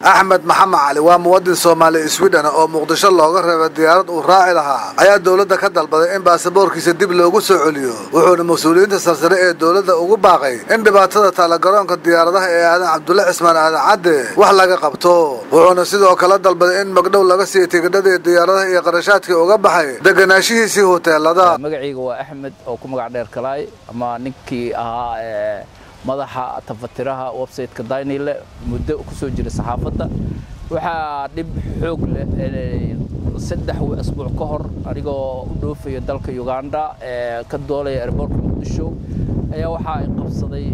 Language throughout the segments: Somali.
axmed maxamed cali waa muwadin soomaali swidhen oo muqdisho looga reebay diyaarad uu raaci lahaa ayaa dowladda ka dalbaday in baasaboorkiisa dib loogu soo celiyo wuxuuna mas-uuliyiinta sarsare ee dowladda ugu baaqay in dhibaatada taala garoonka diyaaradaha ee aadan cabdulle cismaan aadan cadde wax laga qabto wuxuuna sidoo kale dalbaday in magdhow laga siiya tigidhadii diyaaradaha iyo qarashaadkii uga baxay deganaashihiisii hoteelada magacayga waa axmed oo ku magac dheer kalaay ama ninkii ahaa madaxa tafatiraha websiteka daynile muddo kusoo jira saxaafadda waxaa dhib xoog leh saddex asbuuc ka hor anigoo u dhoofayo dalka uganda ee ka doolaya airboortka muqdisho ayaa waxaa ay qabsaday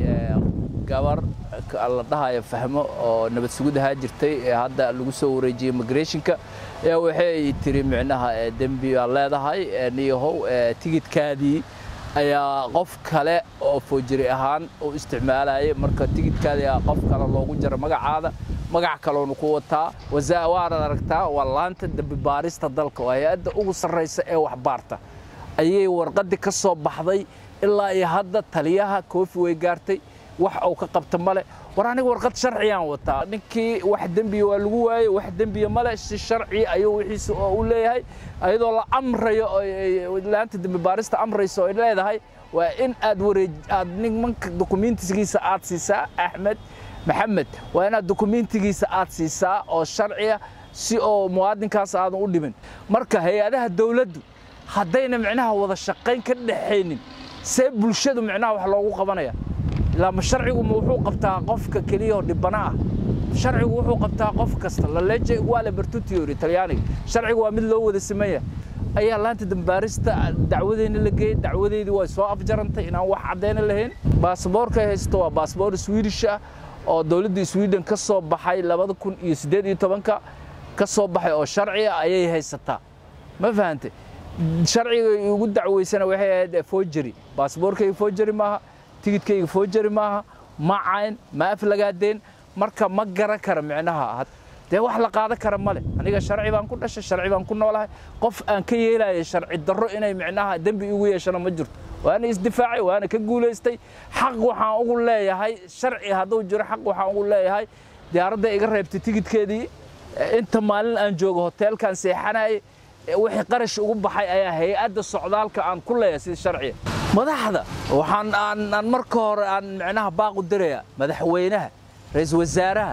gabar la dhahayo fahmo oo nabad sugid ahaa jirtay ee hadda lagu soo wareejiyey immigrationka ayaa waxay tiri micnaha dembi aa leedahay niyahow tigidkaadii ayaa qof kale oo foojiri ahaan u isticmaalayay marka tigidkaadii qof kale loogu jaro magacaada magac kaloonu ku wataa waanaad aragtaa waa laanta dembi baarista dalka oo hay-adda ugu sarraysa ee waxbaarta ayay warqaddii ka soo baxday ilaa iyo hadda taliyaha koofi way gaartay wax uu ka qabta male war aniga warqad sharciyaan wataa ninkii wax dembiya waa lagu waayey wax dembiya male si sharci ayuu wixiisa oo u leeyahay ayadoo la amrayo laanta dembi baarista amraysa oo leedahay waa in aad wareej aad nimanka dukumentigiisa aad siisaa axmed maxamed waa inaad dukumentigiisa aad siisaa oo sharciya si oo muwaadinkaas aadan u dhimin marka hay-adaha dawladdu haddayna micnaha wada shaqayn ka dhaxaynin see bulshadu micnaha wax loogu qabanaya ilaama sharcigu ma wuxuu qabtaa qofka keliyao dhibana ah sharcigu wuxuu qabtaa qof kasta laleje iguale bertutiori talyaaniga sharcigu waa mid loo wada sameeya ayaa laanta dambaarista dacwadeyna la geeyey dacwadeydii way soo afjarantay inaan wax caddayna lahayn baasaboorka ay haysto waa baasaboor swidish ah oo dowladda sweden ka soo baxay labada kun iyo siddeed iyo tobanka ka soo baxay oo sharciga ayay haysataa ma fahantay sharciga ugu dacweysana waxay ahayd foojeri baasaboorkayga foojeri maaha tigidkayga foojeri maaha ma cayn ma aflagaadeen marka ma garan kara micnaha dee wax la qaadan kara male aniga sharci baan ku dhashay sharci baan ku noolahay qof aan ka yeelaya sharci darro inay micnaha dembi igu yeeshana ma jirto waana isdifaacay waana ka guulaystay xaq waxaan ugu leeyahay sharci hadduu jiro xaq waxaan ugu leeyahay diyaaradda iga reebtay tigidkeedii inta maalin aan joogo hoteelkaan seexanayay wixii qarash ugu baxay ayaa hay-adda socdaalka aan ku leeyahay sida sharciga madaxda waxaan aan marka hore aan micnaha baaqu diraya madaxweynaha ra-iisul wasaaraha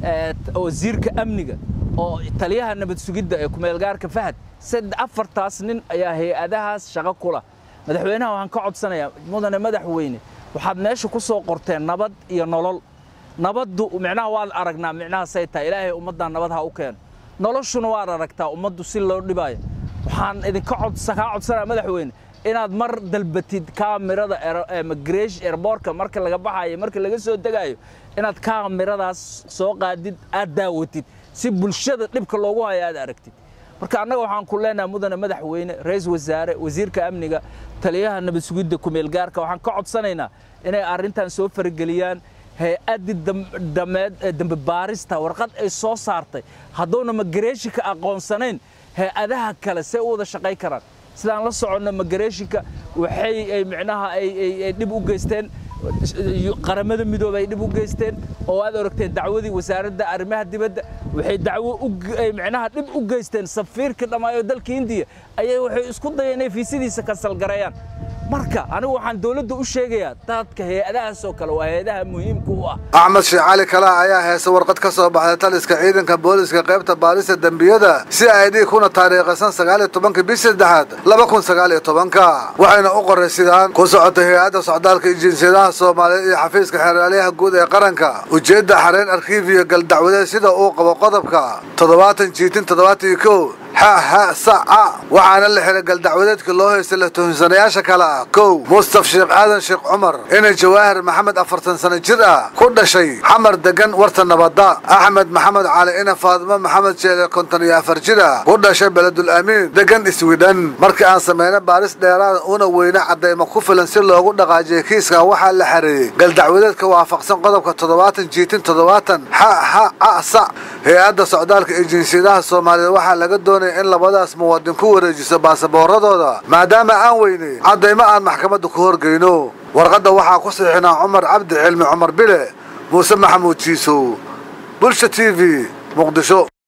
wasiirka amniga oo taliyaha nabad sugidda ee kumeelgaarka fahad saddex afartaas nin ayaa hay-adahaas shaqo kula madaxweynaha waxaan ka codsanayaa mudane madaxweyne waxaad meesha ku soo qorteen nabad iyo nolol nabaddu micnaha waad aragnaa micnaha say tahay ilaahay ummaddan nabad ha u keeno noloshuna waad aragtaa ummaddu si loo dhibaayo waxaan idinka kaa codsanaya madaxweyne inaad mar dalbatid kaamirada migration airbortka marka laga baxayo marka laga soo degayo inaad kaamiradaas soo qaadid aad daawatid si bulshada dhibka loogu hayo aad aragtid marka annaga waxaan ku leenahay mudane madaxweyne ra-iisul wasaare wasiirka amniga taliyaha nabad sugidda kumeelgaarka waxaan ka codsanaynaa inay arrintan soo farageliyaan hay-addii dameed dembi baarista warqad ay soo saartay hadduuna migrationka aqoonsanayn hay-adaha kale see u wada shaqay karaan sidaan la soconno migrationka waxay ay micnaha ay dhib u geysteen qaramada midoobe ay dhib u geysteen oo aad oragteen dacwadii wasaaradda arrimaha dibadda waxay dacwo micnaha dhib u geysteen safiirka dhammaayo dalka hindiya ayay waxay isku dayeen inay fiisadiisa kansalgareeyaan marka anigu waxaan dowladda u sheegayaa dadka hay-adahaas oo kale waa hay-adaha muhiimka u ah axmed sheekh cali kala ayaa heesa warqad ka soo baxday taliska ciidanka booliska qaybta baarista dembiyada si ay dii kuna taariikhaysan sagaal iyo tobanka bish saddexaad laba kun sagaal iyo tobanka waxayna u qoray sidaan ku socotay hay-adda socdaalka iyo jinsiyadaha soomaaliyeed iyo xafiiska xeeraalyaha guud ee qaranka ujeedda xareen arkiifiyo galdacwadeed sida uu qabo qodobka toddobaatan jiitin toddobaatan iyo kow ha ha saca waxaana la xiray galdacwadeedka loo haystay la tuhinsanayaasha kale ah kow mustaf sheekh aadan sheekh cumar inay jawaahir maxamed afartan sano jir ah ku dhashay xamar degan warta nabadda axmed maxamed cali ina faadimo maxamed jeele konton iyo afar jir ah ku dhashay beledul amiin degan iswidhan markii aan samayna baaris dheeraada una weyne caddaymo ku filan si loogu dhaqaajiyay kiiskan waxaa la xareeyey galdacwadeedka waafaqsan qodobka toddobaatan jiitin toddobaatan ha ha a sa hay-adda socdaalka iyo jinsiyadaha soomaaliyeed waxaa laga doonaya in labadaas muwaadin ku wareejiso baasabooradooda maadaama aan weynay caddaymo aan maxkamadda ku horgeyno warqadda waxaa ku saxiixnaa cumar cabdi cilmi cumar bile muuse maxamuud jiisow bulsha t v muqdisho